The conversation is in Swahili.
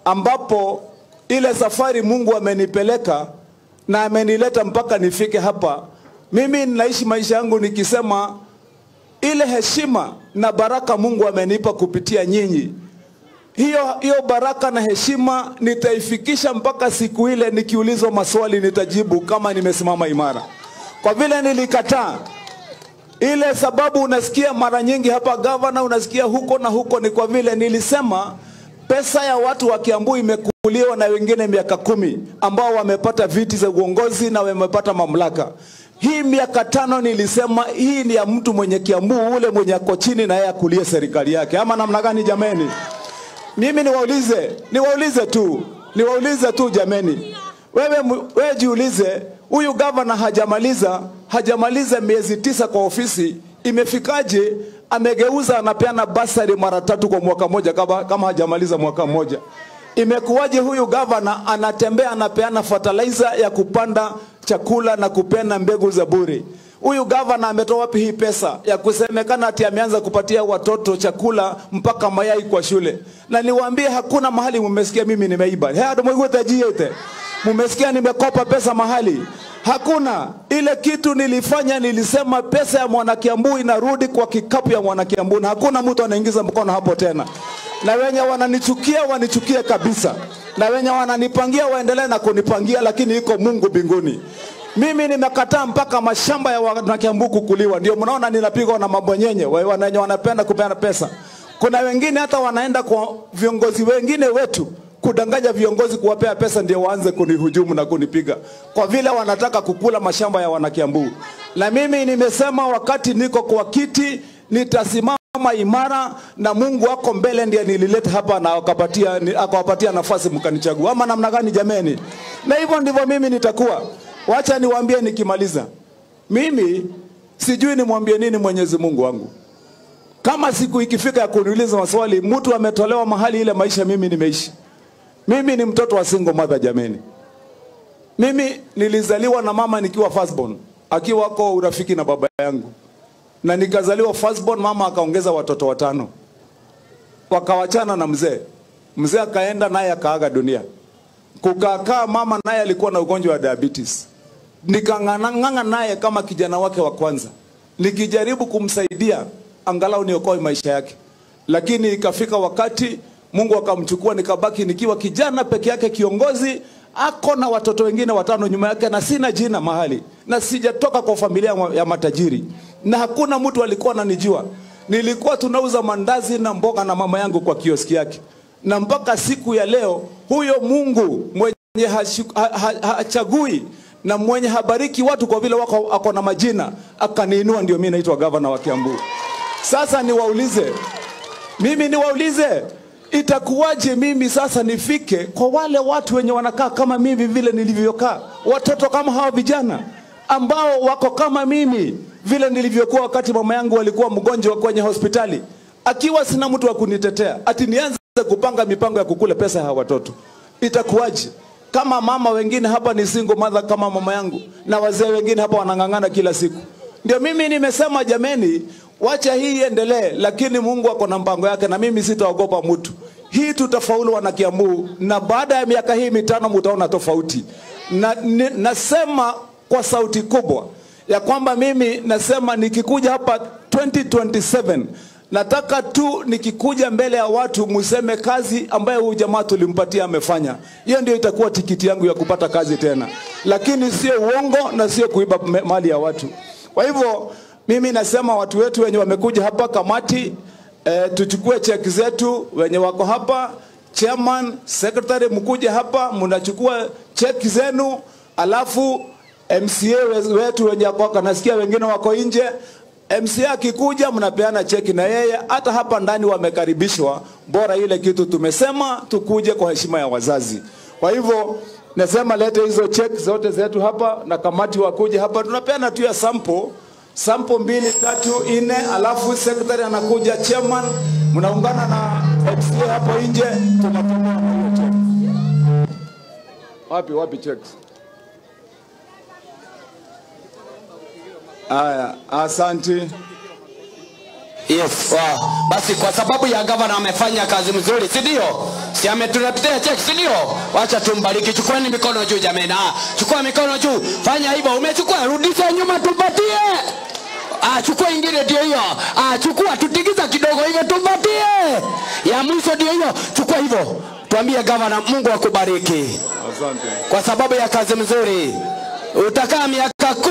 ambapo ile safari Mungu amenipeleka na amenileta mpaka nifike hapa. Mimi ninaishi maisha yangu nikisema ile heshima na baraka Mungu amenipa kupitia nyinyi, hiyo hiyo baraka na heshima nitaifikisha mpaka siku ile nikiulizwa maswali nitajibu kama nimesimama imara, kwa vile nilikataa ile sababu unasikia mara nyingi hapa gavana, unasikia huko na huko, ni kwa vile nilisema pesa ya watu wa Kiambu imekuliwa na wengine miaka kumi ambao wamepata viti za uongozi na wamepata mamlaka. Hii miaka tano nilisema hii ni ya mtu mwenye Kiambu, ule mwenye ako chini na yeye akulie serikali yake, ama namna gani jameni? Mimi niwaulize, niwaulize tu, niwaulize tu jameni, wewe, mu- wewe jiulize, huyu gavana hajamaliza hajamaliza miezi tisa kwa ofisi, imefikaje amegeuza anapeana basari mara tatu kwa mwaka moja kama, kama hajamaliza mwaka mmoja? Imekuwaje huyu gavana anatembea anapeana fertilizer ya kupanda chakula na kupeana mbegu za bure? Huyu gavana ametoa wapi hii pesa ya kusemekana ati ameanza kupatia watoto chakula mpaka mayai kwa shule? Na niwaambie hakuna mahali mumesikia mimi nimeiba. Hado mwigwetajiete. Mumesikia nimekopa pesa mahali? Hakuna. Ile kitu nilifanya, nilisema pesa ya mwanakiambu inarudi kwa kikapu ya mwanakiambu, na hakuna mtu anaingiza mkono hapo tena. Na wenye wananichukia wanichukie kabisa, na wenye wananipangia waendelee na kunipangia, lakini iko Mungu mbinguni. Mimi nimekataa mpaka mashamba ya wanakiambu kukuliwa, ndio mnaona ninapigwa na mabonyenye wa- wenye wanapenda kupeana pesa. Kuna wengine hata wanaenda kwa viongozi wengine wetu kudanganya viongozi kuwapea pesa ndio waanze kunihujumu na kunipiga kwa vile wanataka kukula mashamba ya wanakiambu. Na mimi nimesema wakati niko kwa kiti nitasimama imara na Mungu wako mbele, ndiye nilileta hapa na akapatia ni- akawapatia nafasi mkanichagua, ama namna gani jameni? Na hivyo ndivyo mimi nitakuwa. Wacha niwaambie nikimaliza, mimi sijui nimwambie nini Mwenyezi Mungu wangu kama siku ikifika ya kuniuliza maswali, mtu ametolewa mahali ile maisha mimi nimeishi. Mimi ni mtoto wa single mother jameni. Mimi nilizaliwa na mama nikiwa firstborn, akiwa kwa urafiki na baba yangu, na nikazaliwa firstborn, mama akaongeza watoto watano, wakawachana na mzee. Mzee akaenda naye akaaga dunia. Kukakaa mama naye alikuwa na ugonjwa wa diabetes, nikang'ang'ana naye kama kijana wake wa kwanza, nikijaribu kumsaidia angalau niokoe maisha yake, lakini ikafika wakati Mungu akamchukua, nikabaki nikiwa kijana peke yake, kiongozi ako na watoto wengine watano nyuma yake, na sina jina mahali, na sijatoka kwa familia ya matajiri, na hakuna mtu alikuwa ananijua. Nilikuwa tunauza mandazi na mboga na mama yangu kwa kioski yake, na mpaka siku ya leo huyo Mungu mwenye hashu- ha- ha- hachagui na mwenye habariki watu kwa vile wako ako na majina akaniinua, ndio mimi naitwa gavana wa Kiambu. Sasa niwaulize mimi niwaulize, itakuwaje mimi sasa nifike kwa wale watu wenye wanakaa kama mimi vile nilivyokaa, watoto kama hawa vijana ambao wako kama mimi vile nilivyokuwa wakati mama yangu walikuwa mgonjwa kwenye hospitali, akiwa sina mtu wa kunitetea, ati nianze kupanga mipango ya kukula pesa ya hawa watoto, itakuwaje? Kama mama wengine hapa ni single mother kama mama yangu, na wazee wengine hapa wanang'ang'ana kila siku. Ndio mimi nimesema jameni, wacha hii iendelee, lakini Mungu ako na mpango yake, na mimi sitaogopa mtu. Hii tutafaulu wana Kiambu, na baada ya miaka hii mitano mtaona tofauti. Na, ni, nasema kwa sauti kubwa ya kwamba mimi nasema nikikuja hapa 2027 nataka tu nikikuja mbele ya watu museme kazi ambayo huyu jamaa tulimpatia amefanya. Hiyo ndio itakuwa tikiti yangu ya kupata kazi tena, lakini sio uongo na sio kuiba me- mali ya watu. Kwa hivyo mimi nasema watu wetu wenye wamekuja hapa kamati eh, tuchukue cheki zetu, wenye wako hapa chairman, secretary, mkuje hapa mnachukua cheki zenu, alafu MCA we- wetu wenye wako nasikia wengine wako nje MCA akikuja mnapeana cheki na yeye, hata hapa ndani wamekaribishwa. Bora ile kitu tumesema tukuje kwa heshima ya wazazi. Kwa hivyo nasema lete hizo cheki zote zetu hapa na kamati wakuje hapa, tunapeana tu ya sample sample mbili tatu nne, alafu secretary anakuja, chairman mnaungana na MCA hapo nje, tunatoa hiyo cheki. Wapi wapi checks? Aya, asante. Yes, wow. Basi kwa sababu ya gavana amefanya kazi mzuri, si ndio? si ametuletea cheki si ndio wacha tumbariki chukueni mikono juu jamani ah chukua mikono juu fanya hivyo umechukua rudisha nyuma tupatie Ah, chukua ingine ndio hiyo. Ah, chukua tutigiza kidogo hivyo tumpatie. Ya mwisho ndio hiyo. Chukua hivyo. Tuambie gavana, Mungu akubariki Asante. kwa sababu ya kazi mzuri. Utakaa miaka